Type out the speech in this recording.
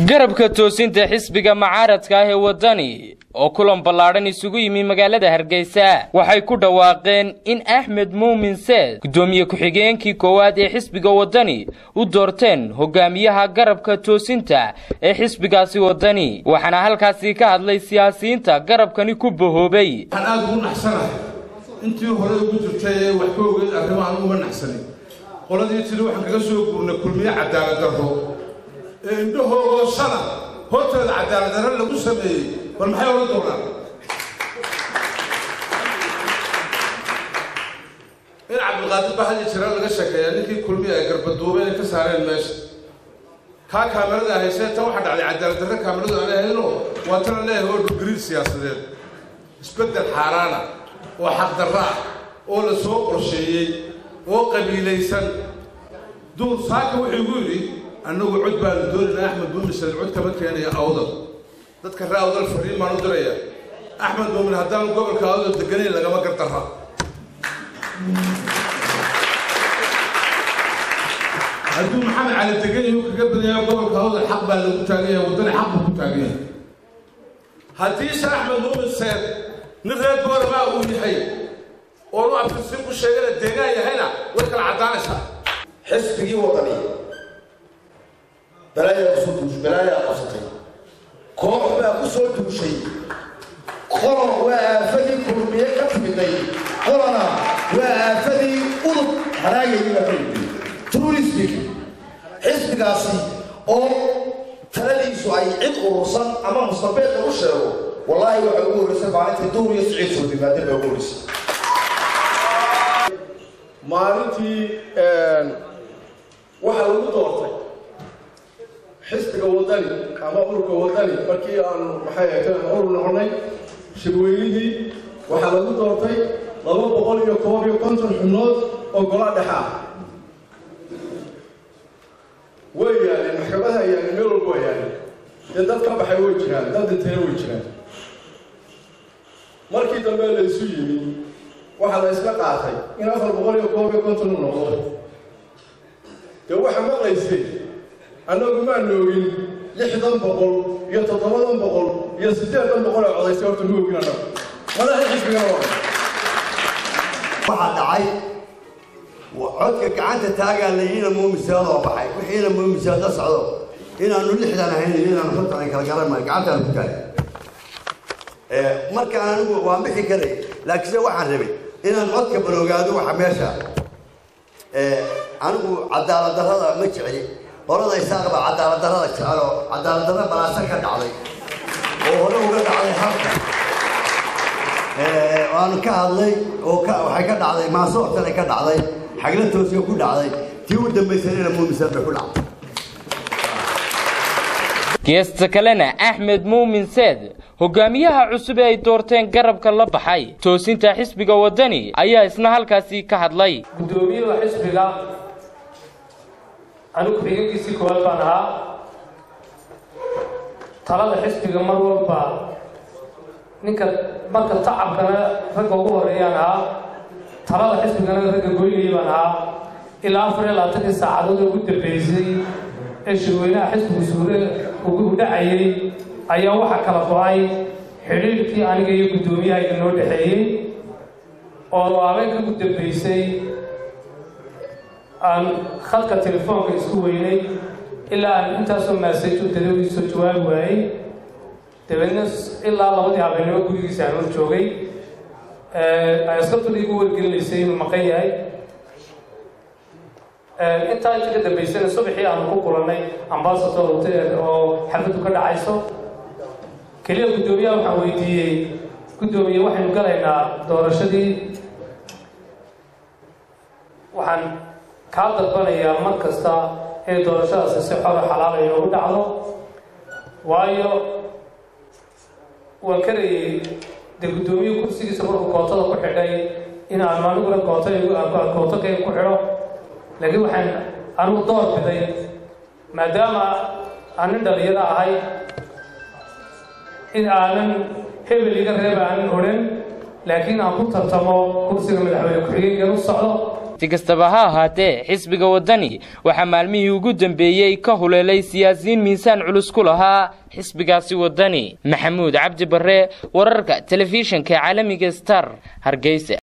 garabka toosinta xisbiga mucaaradka ah ee waddani oo kulan ballaadhan isugu yimi magaalada hargeysa waxay ku dhawaaqeen in axmed muumin seed guddoomiye ku-xigeenkii koowaad ee xisbiga waddani u doorteen hogaamiyaha garabka toosinta ee xisbigaasi waddani waxaana halkaasi ka hadlay siyaasiyiinta garabkani ku bahoobay waxaan aada ugu naxsanahay intii hore ugu jirtay ee wax ka ogeed arrimahan uma naxsanin qoladii tiri waxaan kaga soo guurnay kulmiye cadaalad darro ee indhahoogoo sana hortooda cadaalad darro lagu sameeyey bal maxay odhan doonaan in cabdilqaadir baa hadii jira laga sheekeeyaa ninkii kulmiye ay garbaduubeen ay ka saareen meesha kaa kaamirada haysee tan waxaa dhacday cadaalad darro kaamiradu aan ahaynoo waa tana leeyahay oo dhulgariir siyaasadeed isbeddel xaaraana oo xaqdarra ah oo la soo qorsheeyey oo qabiilaysan duur saaka wuxuu igu yidhi annagu cod baanu doonaynaa axmed muumin sal cod kama keenaya awdal dadka ree awdal fariin baan u diraya axmed muumin haddaanu gobolka awdal deganayn lagama gardarra hadduu maxamed cali degan yahu kaga badaya gobolka awdal xaq baa lagu taagan yahay waddani xaq buu ku taagan yahay haddii se axmed muumin seed nin reer goolamaa uu yahay oo nu abtirsiin ku sheegana deegaan yahayna way kala caddaanaysaa xisbigii wadani balaayaa kusoo duushay balaayaa qabsatay koox baa ku soo duushay qolan waa aafadii kulmiye ka timiday qolana waa aafadii udub haraagayii baa ka yimid trurisbig xisbigaasi oo taladiisu ay cid urursan ama mustabeed lagu sheego wallaahi waxay ugu horreysay maalintii duur iyo siciid soo dimaadeen baa ugu horreysay maalintii waxaa lagu doortay xisbiga waddani ama ururka waddani markii aanu maxay ahayd urur noqonnay shirweynihii waxaa lagu doortay laba boqol iyo koob iyo konton xubnood oo golaa dhex ah way yaaleen maxkamadaha yaaleen meel walba waa yaaleen dee dad ka baxay way jiraan dad dhintayna way jiraan markii dambe la isu yimi waxaa la isla qaatay in afar boqol iyo koob iyo konton u noqdo dee waxa maqlaysay annagu maan noogin lixdan boqol iyo toddobadan boqol iyo siddeedan boqol ee codaysay horta ma ogin annagu madaxa xisbigana waa waxaa dhacay codka gacanta taagaa layiina muumiseedoo baxay wixiina muumiseed la socdo inaanu lixdan ahayn iyo inaanu konton ay kala garan maayo gacantaanu ku taagay markaan anigu waan bixi karay laakiinse waxaan rabay inaan codka baloogaado waxa meesha anigu cadaalad darrada ma jecli qolada isaaqba cadaalad darrada jecelo cadaalad darra balaasan ka dhacday oo hore uga dhacday halka waanu ka hadlay oo waxay ka dhacday maasoortana ka dhacday xagla toosiga ku dhacday tii u dambaysanayna muumisan bay ku dhacday geesta kalena axmed muumin seed hogaamiyaha cusub ee ay doorteen garabka la baxay toosinta xisbiga waddani ayaa isna halkaasi ka hadlay guddoomiyaha xisbiga anigu ku-xigeenkiisii koowaad baan ahaa talada xisbiga mar walba ninka marka tacabkana ragga ugu horeeyaan ahaa talada xisbigana ragga goynayay baan ahaa ilaa afar iyo labaatankii saacadood ugu dambeysay ee shirweynaha xisbigu suure ugu dhacayay ayaa waxaa kala go-ay xidhiirkii aniga iyo guddoomiyaha inoo dhexeeyey oo habeenka ugu dambeysay aan khadka telefoonka isku weynay ilaa aan intaasoo maasaj u dadawiisoo jawaabi waayey dabeedna ilaa labadii habeennimo gurigiisa aan hor joogay askartuna igu wargelinaysay inuu maqan yahay intaa inta ka dambaysana subaxii aanu ku kulannay ambasador hotel oo xafladdu ka dhacayso keliya guddoomiyaha waxaan weydiiyey guddoomiye waxaynu galaynaa doorashadii waxaan kaa dalbanayaa mar kasta ee doorashadaasi si xoro xalaal ay noogu dhacdo waayo waan karayey dee guddoomiye kursigiisa markuu kootada ku xidhay in aanu aniguna koota kooto kay ku xidho laakiin waxaan anigu door biday maadaama aan nin dhalinyaro ahay in aanan hebel iga reeba aanan odhan laakiin aan ku tartamo kursiga madaxweyne ku-xigeenkan u socdo si kastaba ha ahaatee xisbiga waddani waxaa maalmihii ugu dambeeyey ka huleelay siyaasiyiin miisaan culus ku lahaa xisbigaasi waddani maxamuud cabdi barre wararka telefishinka caalamiga star hargeysa